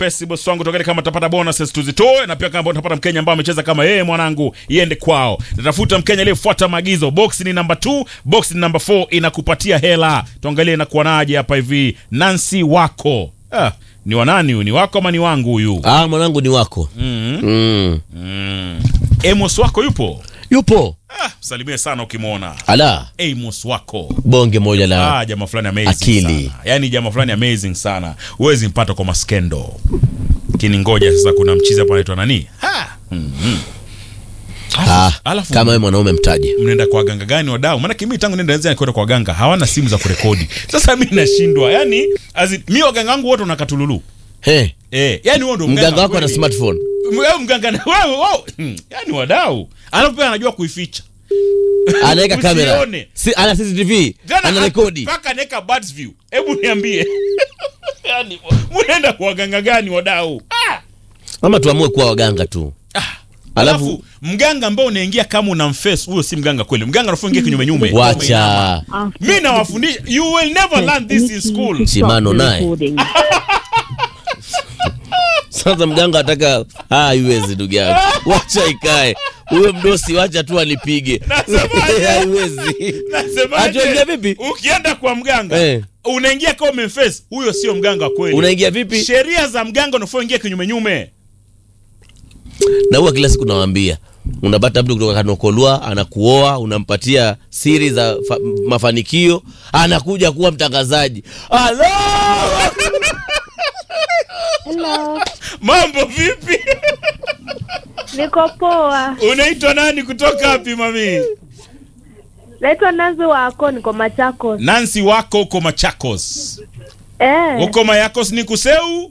upesi bosi wangu tokeni kama tutapata bonuses tuzitoe na pia kama tutapata mkenya ambaye amecheza kama yeye mwanangu iende kwao natafuta mkenya aliyefuata maagizo box ni namba 2 box ni namba 4 inakupatia hela tuangalie inakuwa naje hapa hivi Nancy wako ah, ni wanani huyu ni wako ama ni wangu huyu Ah, mwanangu ni wako. mm. Mm. mm. Amos wako yupo Yupo. ah, salimie sana ukimwona Ala, Amos wako bonge moja la Ah, jamaa fulani amazing Akili. sana. Yaani jamaa fulani amazing sana. Huwezi mpata kwa maskendo. Lakini ngoja sasa kuna mchizi hapa anaitwa nani? Ha. Mhm. ah, Alafu kama wewe mwanaume mtaje. mnaenda kwa waganga gani wadau? Maana kimi tangu nenda nzia kwenda kwa waganga hawana simu za kurekodi. Sasa mimi nashindwa. Yaani azi mimi waganga wangu wote wanakatululu. He, Eh, yaani wewe ndio mganga wako ana kweli. smartphone. Wewe mganga na wewe wewe. Hmm, Yaani wadau. Alafu pia anajua kuificha. Anaweka kamera. Usione. Si, ana CCTV. Tena Ana rekodi. Mpaka neka birds view. Hebu niambie. Yaani mnaenda kwa waganga gani wadau? Ah! Ama tuamue kuwa waganga tu. Alafu, Alafu mganga ambao unaingia kama una mface huyo si mganga kweli. Mganga anafungia kinyume nyume. wacha Mimi nawafundisha you will never learn this in school. Chimano naye. Sasa mganga ataka ah, haiwezi ndugu yangu. Wacha ikae. Huyo mdosi wacha tu alipige. Nasemaje? Haiwezi. Nasemaje? Atuingia vipi? Ukienda kwa mganga Eh. unaingia kama umemface, huyo sio mganga kweli. Unaingia vipi? Sheria za mganga unafaa ingia kinyume nyume. Na huwa kila siku nawaambia unapata mtu kutoka Kanokolwa anakuoa, unampatia siri za fa- mafanikio, anakuja kuwa mtangazaji. Halo! Hello, Mambo vipi? niko poa. Unaitwa nani kutoka wapi mami? Naitwa Nazi wako, niko Machakos. Nancy wako uko Machakos. Eh, Uko Mayakos ni kuseu?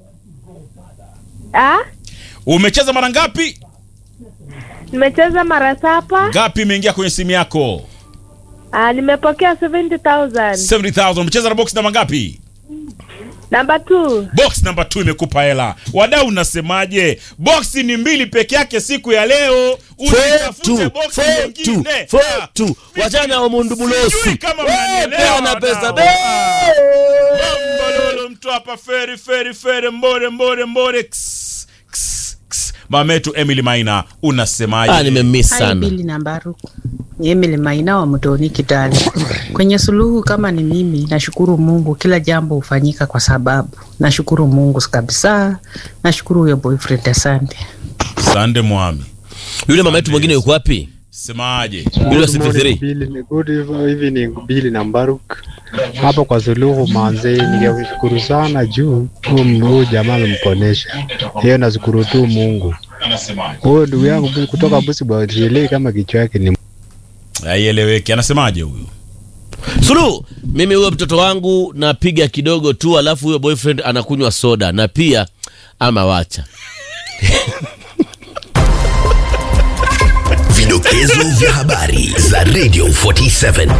ah, Umecheza mara ngapi? nimecheza mara saba. Ngapi imeingia kwenye simu yako? Ah, nimepokea 70,000. 70,000. Umecheza na box namba ngapi? Number 2. Box namba 2 imekupa hela. Wadau unasemaje? Box ni mbili peke yake siku ya leo. Usitafute box nyingine. Ah, tu wachana na Omundu Bulosi. Sijui kama Eh, mnanielewa peana pesa wadau. be. Mambololo mtu hapa feri feri feri mbore mbore mbore. Ks, ks, ks. Mametu Emily Maina unasemaje? Ah, nimemiss Hai sana. Bili na Mbaruku. Emily Maina wa Mtoni Kitale. Kwenye suluhu kama ni mimi, nashukuru Mungu, kila jambo hufanyika kwa sababu. Nashukuru Mungu kabisa. Nashukuru huyo boyfriend, asante. Sande Mwami. Yule mama yetu mwingine yuko wapi? Semaje? Yule wa Good 63. morning, Billy. Ni Good evening Billy na Mbaruk hapa kwa Suluhu manze, ningekushukuru sana juu huyu huyu jamaa amemponesha. Hiyo nashukuru tu Mungu. Anasemaje? Huyo ndugu yangu bu- kutoka Busi sielewi kama kichwa yake ni Haieleweki. Anasemaje huyu? Suluhu, mimi huyo mtoto wangu napiga kidogo tu, alafu huyo boyfriend anakunywa soda na pia ama wacha. Vidokezo vya habari za Radio 47.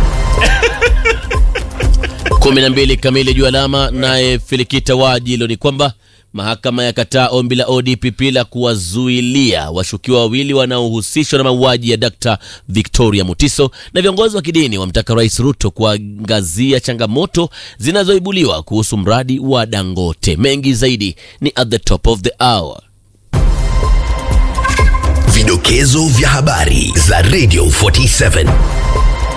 kumi na mbili kamili juu alama. Naye Filikita Wajilo ni kwamba mahakama yakataa ombi la ODPP la kuwazuilia washukiwa wawili wanaohusishwa na mauaji ya Dr. Victoria Mutiso, na viongozi wa kidini wamtaka Rais Ruto kuangazia changamoto zinazoibuliwa kuhusu mradi wa Dangote. Mengi zaidi ni at the top of the hour. Vidokezo vya habari za Radio 47.